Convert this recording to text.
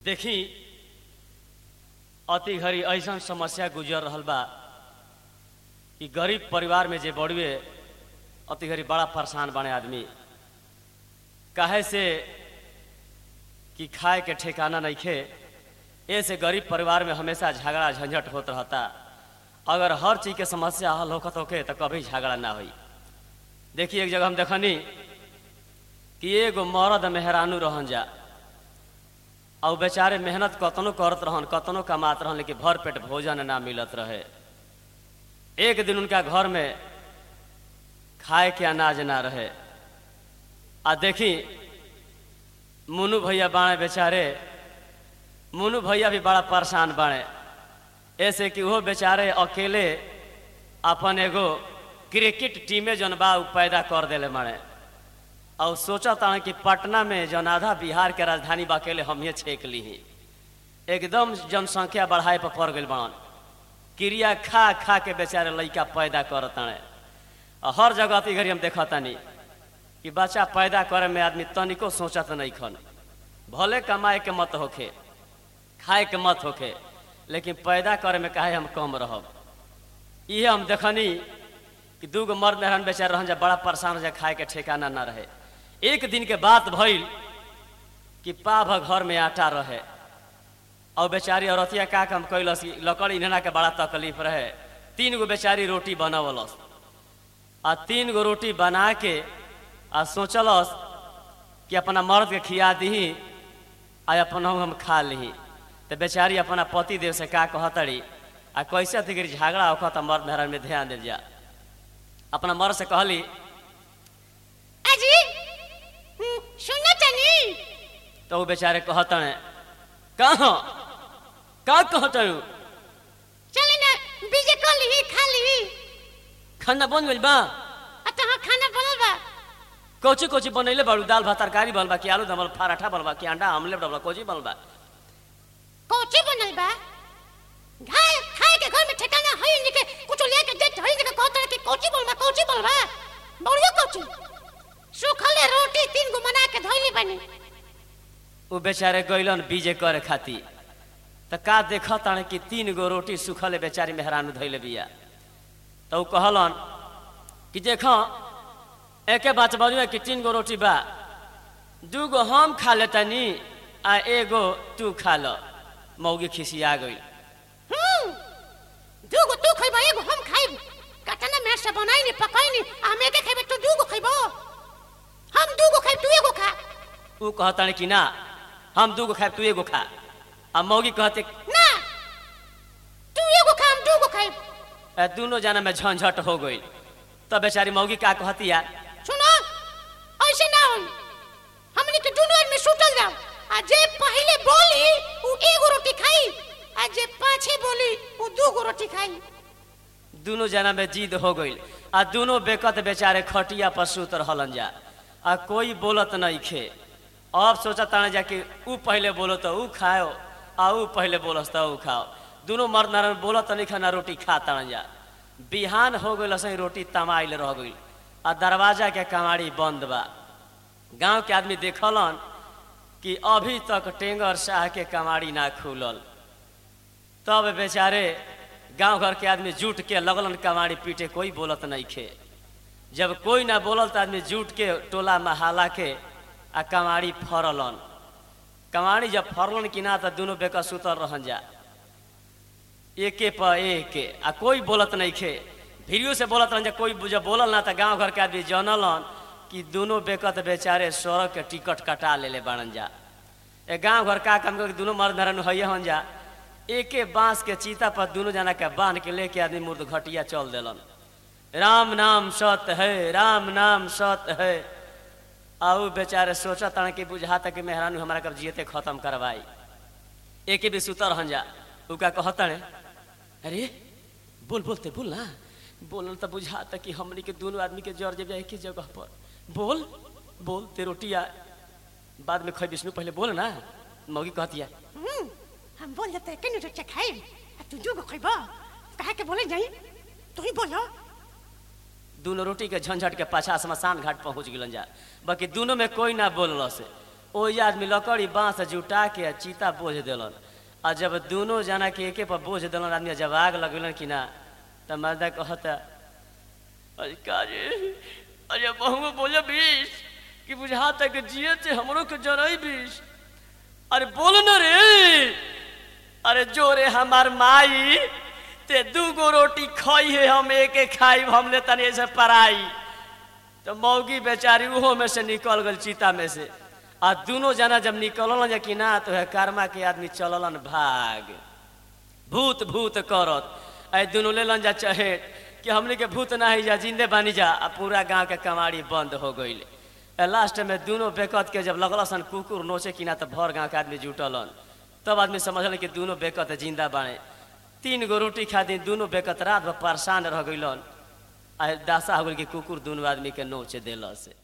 देखी अति घड़ी ऐसा समस्या गुजर रहल बा कि गरीब परिवार में जे बड़ुए अति घड़ी बड़ा परेशान बने आदमी काहे से कि खाए के ठिकाना नहीं खे ऐसे गरीब परिवार में हमेशा झगड़ा झंझट होत रहता अगर हर चीज के समस्या हल होखत होके तो कभी झगड़ा ना होई देखिए एक जगह हम देखनी कि एगो मर्द मेहरानू रहन जा और बेचारे मेहनत कतनो करत रहन कतनो कमात रहन लेकिन भर पेट भोजन ना मिलत रहे एक दिन उनका घर में खाए के अनाज ना रहे आ देखी मुनु भैया बाणे बेचारे मुनु भैया भी बड़ा परेशान बाणे ऐसे कि वो बेचारे अकेले अपन एगो क्रिकेट टीमे जौन बा उ पैदा कर देले माने और सोचा था कि पटना में जौन आधा बिहार के राजधानी बा अकेले हम ही छेक ली ही एकदम जनसंख्या बढ़ाए पर पड़ गई बड़न क्रिया खा खा के बेचारे लड़का पैदा करताने और हर जगह अति घड़ी हम देखा तानी कि बच्चा पैदा करे में आदमी तनिको सोचत नहीं खन भले कमाए के मत होखे खाए के मत होखे लेकिन पैदा करे में काहे हम कम रहब इहे हम देखनी कि दू गो मर्द मेहरान बेचारे रहन जा बड़ा परेशान हो जाए खाए के ठिकाना ना रहे एक दिन के बात भइल कि पाभ घर में आटा रहे और बेचारी औरतिया का काम कैलस कि लकड़ी इन्हना के बड़ा तकलीफ रहे तीन गो बेचारी रोटी बनावलस आ तीन गो रोटी बना के आ सोचलस कि अपना मर्द के खिया दही आ अपन हम खा ली तो बेचारी अपना पति देव से का कहतड़ी आ कैसे अति झगड़ा होखा तो मर्द मेहरान में ध्यान दिल जा अपना मर्द से कहली अजी हम्म, सुनो तनी तो वो बेचारे कहतने कहाँ का कहतनु चली ना बीजे कर ली खा ली खाना बन गइल बा आ तहां खाना बनल बा कोची कोची बनैले बाड़ू दाल भात तरकारी बनल बा कि आलू दमल पराठा बनल बा कि अंडा आमलेट बनल बा कोची बनल बा कोची बनल बा खाए खाए के घर में ठिकाना है नहीं के कुछ ले के देत है नहीं के कहत कि कोची बनल बा कोची बनल बा बढ़िया कोची सुखले रोटी तीन गो बना के धइली बनी वो बेचारे गइलन बीजे करे खाती त का देखतान कि तीन गो रोटी सुखले बेचारी मेहरानू धैले बिया तो ऊ कहलन कि देख एके बात बजुए कि तीन गो रोटी बा दू गो हम खा लेतनी आ एगो तू खा ल मौगी खिसिया गई हम्म दू गो तू खइबा एगो हम खाइब कतना में से बनाई नहीं पकाई नहीं हम एके खइबे तू दू गो खइबो हम दू गो खाइब तू एगो खा ऊ कहतान कि ना हम दू गो खाए तू एगो खा आ मौगी कहते ना तू एगो खा हम दू गो खाइब "ए, दोनों जना में झंझट हो गई तब बेचारी मौगी का कहतिया सुनो ऐसे ना होई हमनी के दुनू आदमी सुतल जाओ आ जे पहले बोली उ एगो रोटी खाई आ जे पाछे बोली उ दू गो रोटी खाई दोनों जना में जिद हो गई आ दोनों बेकत बेचारे खटिया पर सुत रहलन जा आ कोई बोलत नहीं खे अब सोचा ताने जा कि ऊ पहले बोलो तो ऊ खाओ आ ऊ पहले बोलस तो ऊ खाओ दोनों मर्द नारायण बोलत नहीं खाना रोटी खा ताने जा बिहान हो गई सही रोटी तमाइल रह गई आ दरवाजा के कमाड़ी बंद बा गांव के आदमी देखलन कि अभी तक टेंगर शाह के कमाड़ी ना खुलल तब बेचारे गांव घर के आदमी जुट के लगलन कमाड़ी पीटे कोई बोलत नहीं खे जब कोई ना बोलल तो आदमी जुट के टोला महाला के आ कमाड़ी फरलन कमाड़ी जब फरलन कि ना तो दोनों बेका सुतल रहन जा एके पर एक आ कोई बोलत नहीं खे भिड़ियो से बोलत रहन जा कोई जब बोलल ना तो गांव घर के आदमी जानलन कि दोनों बेकत बेचारे सड़क के टिकट कटा लेले बाड़न जा ए गांव घर का काम करके दोनों मर्द नरन हैया हन जा एके बांस के चीता पर दोनों जना के बांध के लेके आदमी मुर्द घटिया चल देलन राम नाम सत्य है राम नाम सत्य है आऊ बेचारे सोचा तन कि बुझाता कि मेहरानू हमारा कब जियते खत्म करवाई एके भी सुतर रहन जा उ का कहतने अरे बोल बोलते बोल ना बोलन तो बुझाता कि हमनी के दोनों आदमी के जर जब एक ही जगह पर बोल बोल ते रोटिया बाद में खै विष्णु पहले बोल ना मौगी कहतिया हम्म हम बोल जाते के रोटी खाइब आ तू दू गो खइबो कहा के बोले जाई तू ही बोलो दोनों रोटी के झंझट के पाछा शमशान घाट पहुंच गिलन जा बाकी दोनों में कोई ना बोलल से ओही आदमी लकड़ी बांस जुटा के आ चीता बोझ देलन आ जब दोनों जना के एके पर बोझ देलन आदमी जब आग लगेलन कि ना तब मर्दा कहता अरे काजे अरे बहु बोले बीस कि बुझा तक जिए थे हमरो के जरई बीस अरे बोल न रे अरे जोरे हमार माई ते दू गो रोटी खाई है हम एक एक खाई हमने तनी से पराई तो मौगी बेचारी उहो में से निकल गल चीता में से आ दोनों जना जब निकलन जा कि ना तो है कर्मा के आदमी चललन भाग भूत भूत करत आई दोनों लेलन जा चहेट कि हमने के भूत ना ही जा जिंदे बानी जा आ पूरा गांव के कमाड़ी बंद हो गईल लास्ट में दोनों बेकत के जब लगल सन कुकुर नोचे कि ना तो भर गांव के आदमी जुटलन तब आदमी समझल कि दोनों बेकत जिंदा बाने तीन गो रोटी खा दी दोनों बेकत रात भर परेशान रह गइलन आ दासा हो गइल कि कुकुर दोनों आदमी के नोचे दिल से